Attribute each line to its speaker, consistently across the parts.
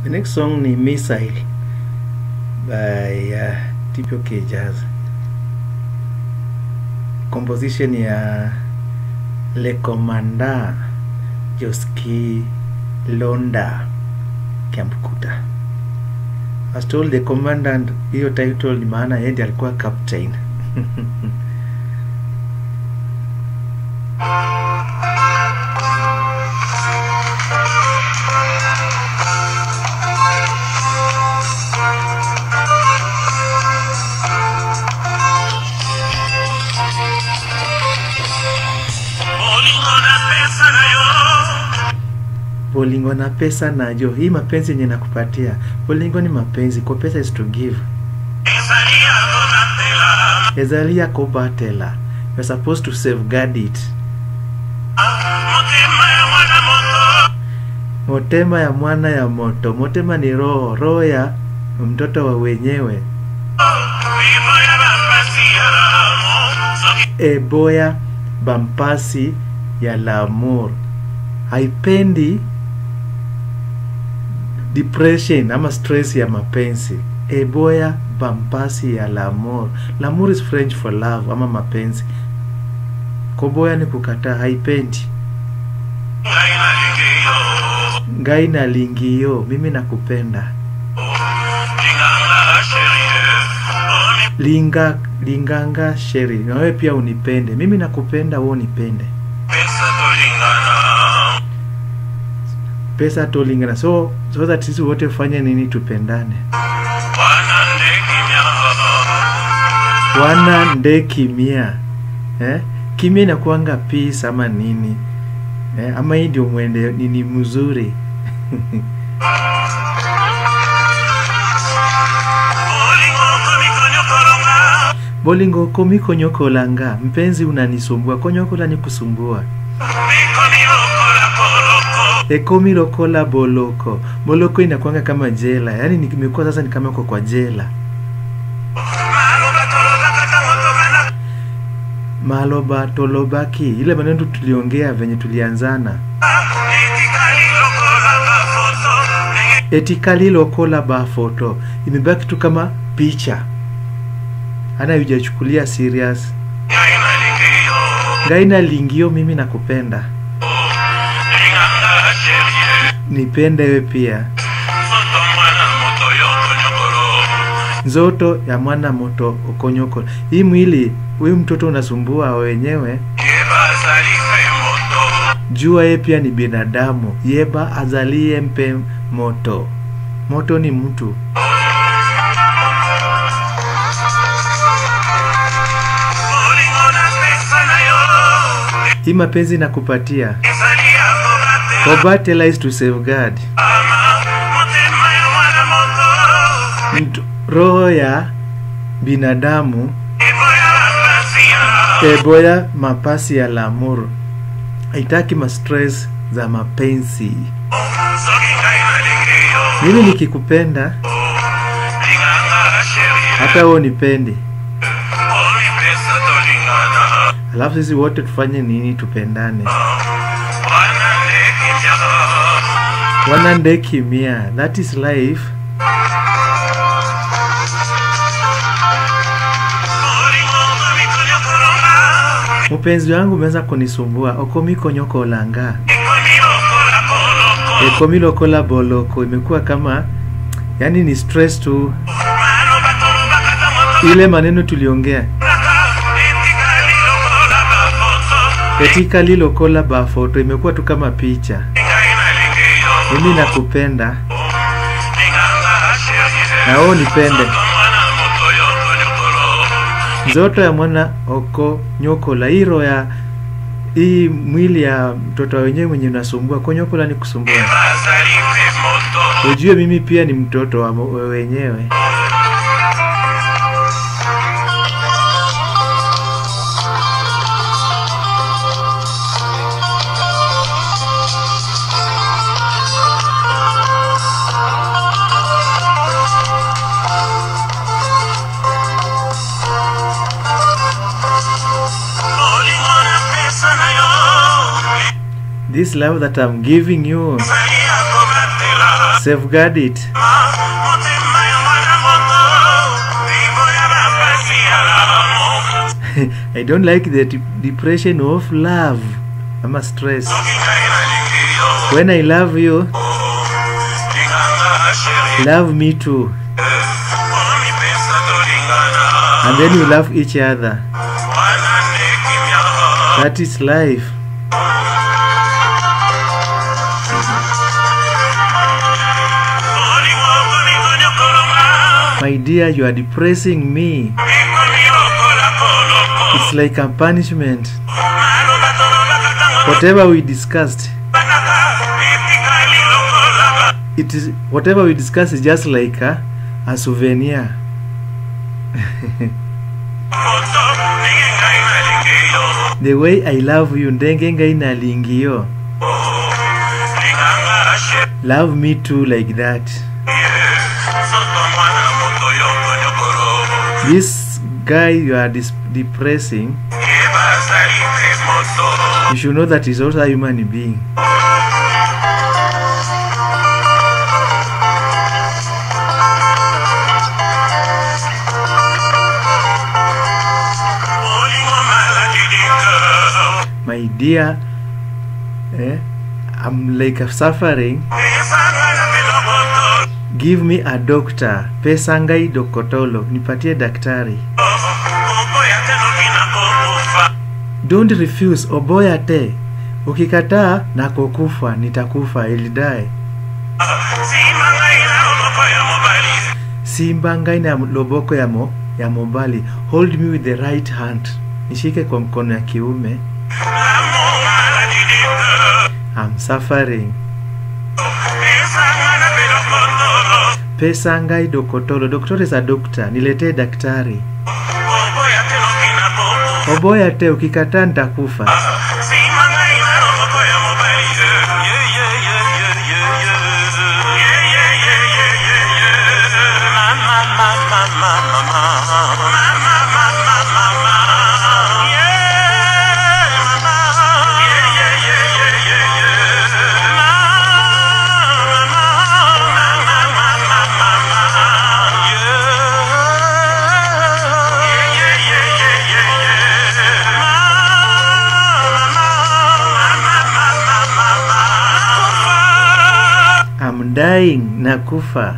Speaker 1: The next song ni Missile by uh, TPOK Jazz. Composition ya Le Commandant Joski Londa Kiamkuta. As told the commandant, hiyo title ni maana yeye ndiye alikuwa captain.
Speaker 2: Bolingo na pesa nayo
Speaker 1: Bolingo na pesa najo, hii mapenzi yenye nakupatia. Bolingo ni mapenzi, kwa pesa is to give.
Speaker 2: ezalia donatela
Speaker 1: Ezalia kobatela. You're supposed to safeguard it.
Speaker 2: motema ya mwana moto
Speaker 1: Motema ya mwana ya moto. Motema ni roho, roho ya mtoto wa wenyewe.
Speaker 2: vivo ya bambasi ya ramo soki
Speaker 1: Eboya bampasi ya l'amour. Haipendi depression ama stress ya mapenzi. Eboya bampasi ya l'amour. L'amour is French for love ama mapenzi. Koboya ni kukataa, haipendi.
Speaker 2: ngai nalingiyo
Speaker 1: Ngai na lingio, mimi nakupenda.
Speaker 2: linganga sherie oni
Speaker 1: Linga linganga sheri, na wewe pia unipende. Mimi nakupenda, wewe unipende.
Speaker 2: pesa tolingana
Speaker 1: Pesa tolingana. So so that sisi wote fanye nini tupendane.
Speaker 2: wana ndegi myanga
Speaker 1: wana nde kimia eh? kimia inakuanga peace ama nini eh? ama hii ndio mwende nini mzuri
Speaker 2: bolingo komikonyokolonga
Speaker 1: bolingo komikonyokolanga mpenzi unanisumbua konyokola ni kusumbua
Speaker 2: mikomilokola koloko
Speaker 1: ekomi lokola boloko boloko inakuanga kama jela yaani nimekuwa sasa ni kama uko kwa jela
Speaker 2: maloba tolobaka tango tobanda
Speaker 1: maloba tolobaki ile maneno tuliongea venye tulianzana
Speaker 2: etikali lokola bafoto ndenge
Speaker 1: etikali lokola bafoto imebaki tu kama picha ana hujachukulia serious
Speaker 2: ngai nalingiyo
Speaker 1: ngaina lingio mimi nakupenda
Speaker 2: linganga sherie
Speaker 1: nipende we pia
Speaker 2: soto mwana moto yokonyokolo
Speaker 1: nzoto ya mwana moto okonyoko hii mwili huyu mtoto unasumbua wenyewe
Speaker 2: yeba azalife moto
Speaker 1: jua ye pia ni binadamu yeba azalie mpe moto moto ni mtu
Speaker 2: bolingo na pesa na yo
Speaker 1: hii mapenzi nakupatia
Speaker 2: ezali ya kobatela
Speaker 1: kobatela is to safeguard
Speaker 2: ama motema ya mwana moto
Speaker 1: Mtu- roho ya binadamu
Speaker 2: eboya bapasi ya
Speaker 1: eboya mapasi ya lamur haitaki mastress za mapenzi
Speaker 2: soki ngai nalingiyo
Speaker 1: mimi nikikupenda
Speaker 2: linganga sherie
Speaker 1: hata wewe unipendi
Speaker 2: omi pesa tolingana
Speaker 1: alafu sisi wote tufanye nini tupendane
Speaker 2: wana ndeki myanga
Speaker 1: wana ndekimia that is life
Speaker 2: bolingo komikonyokolonga
Speaker 1: mpenzi wangu umeweza kunisumbua okomikonyokolanga
Speaker 2: ekomilokola koloko
Speaker 1: ekomilokola boloko imekuwa kama yani ni stress tu
Speaker 2: maloba tolobaka tango tobanda
Speaker 1: ile maneno tuliongea
Speaker 2: etikali lokola bafoto
Speaker 1: katika lilokola bafoto imekuwa tu kama picha
Speaker 2: ngai nalingiyo
Speaker 1: mimi nakupenda
Speaker 2: linganga sherie
Speaker 1: na wewe unipende
Speaker 2: mwana moto yokonyokolo
Speaker 1: nzoto ya mwana oko nyokola hii roho ya hii mwili ya mtoto wenyewe mwenye unasumbua konyokola ni kusumbua
Speaker 2: bazalife moto
Speaker 1: ujue mimi pia ni mtoto wa mo- wenyewe
Speaker 2: bolingo na pesa na yo
Speaker 1: this love that I'm giving you
Speaker 2: ezali ya kobatela
Speaker 1: safeguard it
Speaker 2: motema ya mwana moto iboya bapasi ya lamo
Speaker 1: i don't like the de- depression of love ama stress
Speaker 2: soki ngai nalingi yo
Speaker 1: when i love you
Speaker 2: linganga sheri
Speaker 1: love me too
Speaker 2: omipesa tolingana
Speaker 1: and then you love each other
Speaker 2: wana nde kimia
Speaker 1: that is life
Speaker 2: olingo okonikonyokolonga
Speaker 1: my dear you are depressing me
Speaker 2: ekomi lokola koloko
Speaker 1: it's like a punishment
Speaker 2: maloba tolobaka ntango
Speaker 1: whatever we discussed
Speaker 2: banaka etikali lokola
Speaker 1: it is whatever we discuss is just like a, a souvenir
Speaker 2: moto ndenge ngai nalingi yo
Speaker 1: the way i love you ndenge ngai nalingi yo
Speaker 2: linganga sheri
Speaker 1: love me too like that
Speaker 2: soto mwana moto yokonyokolo
Speaker 1: this guy you are dis- depressing
Speaker 2: ebazali te moto
Speaker 1: you should know that he's also a human being
Speaker 2: olingo maladi dinga
Speaker 1: my dear eh, i'm like suffering
Speaker 2: esanga na meloboto
Speaker 1: give me a doctor pesa ngai dokotolo nipatie daktari
Speaker 2: okoya te noki na kokufa
Speaker 1: don't refuse oboya te ukikataa nakokufa nitakufa ilidae
Speaker 2: sima ngai na loboko ya mobali
Speaker 1: simba ngai na loboko ya, mo, ya mobali hold me with the right hand nishike kwa mkono ya kiume
Speaker 2: lamo maladi dinga
Speaker 1: I'm suffering
Speaker 2: esanga na meloboto
Speaker 1: pesa ngai dokotolo doktor is a doctor niletee daktari
Speaker 2: okoya te noki na kokufa
Speaker 1: oboya te ukikataa nitakufa
Speaker 2: sima ngai na loboko ya mobali Ye, ye, ye, ye, ye, ye. Ye, ye, ye, ye, ye, ye. Mama, mama, mama, mama. Mama, mama, mama. Yeah, mama. Ye, ye, ye, ye, ye, ye. Mama, mama, mama, mama. Yeah. Ye, ye, ye, ye, ye, ye.
Speaker 1: I'm dying nakufa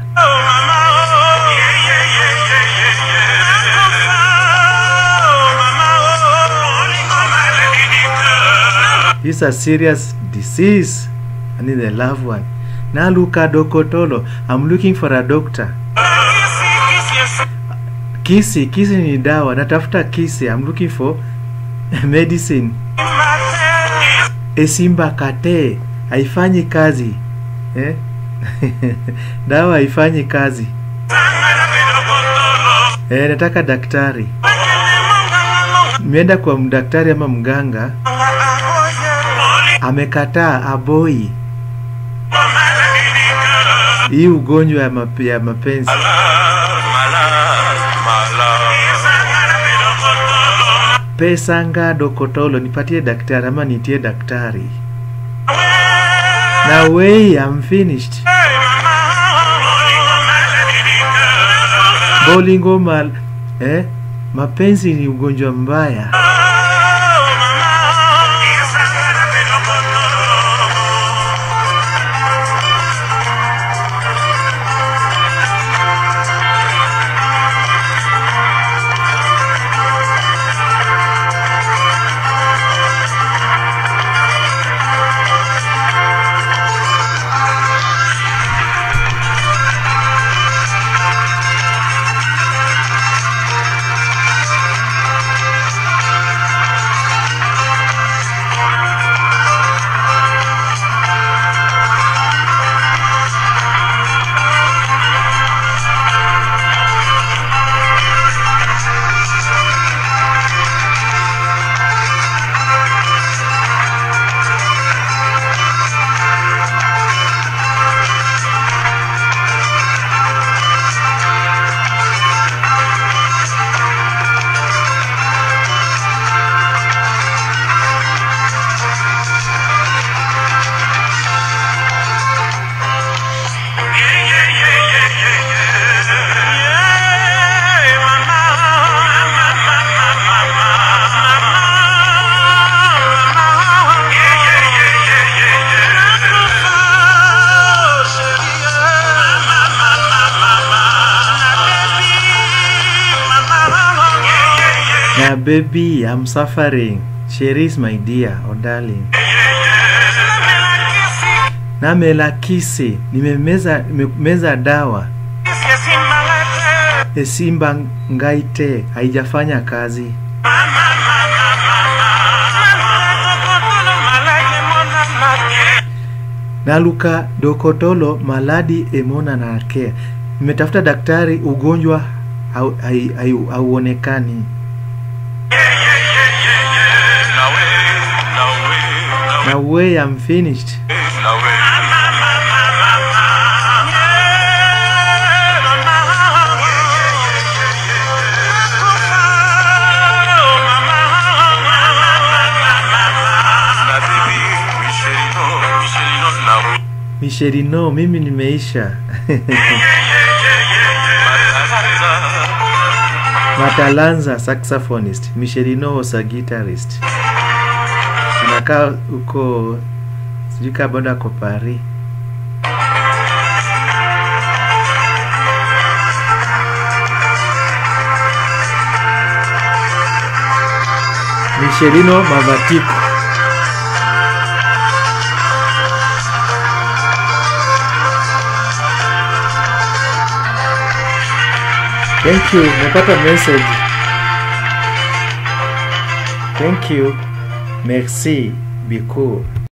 Speaker 1: This is a serious disease. I need a loved one. Now look at Dokotolo. I'm looking for a doctor. Kisi, kisi ni dawa. Natafuta kisi. I'm looking for medicine. Esimba kate haifanyi kazi eh? dawa haifanyi kazi eh, nataka daktari. Nimeenda kwa daktari ama mganga, amekataa aboi hii ugonjwa ya, map ya mapenzi. Pesa nga dokotolo, nipatie daktari ama nitie daktari. Na way I'm finished. Bolingo mal eh? Mapenzi ni ugonjwa mbaya. na baby I'm suffering Cherise my dear oh darling na melakisi nimemeza nimemeza dawa esimba ngaite haijafanya kazi naluka dokotolo maladi emona nakea nimetafuta daktari ugonjwa hau- hai- hai- hauonekani na way I'm finished Michelino mimi nimeisha Matalanza saxophonist Michelino was a guitarist anakaa huko sijui kama bado ako Paris Michelino Mavatiko Thank you, nimepata message. Thank you. Merci beaucoup.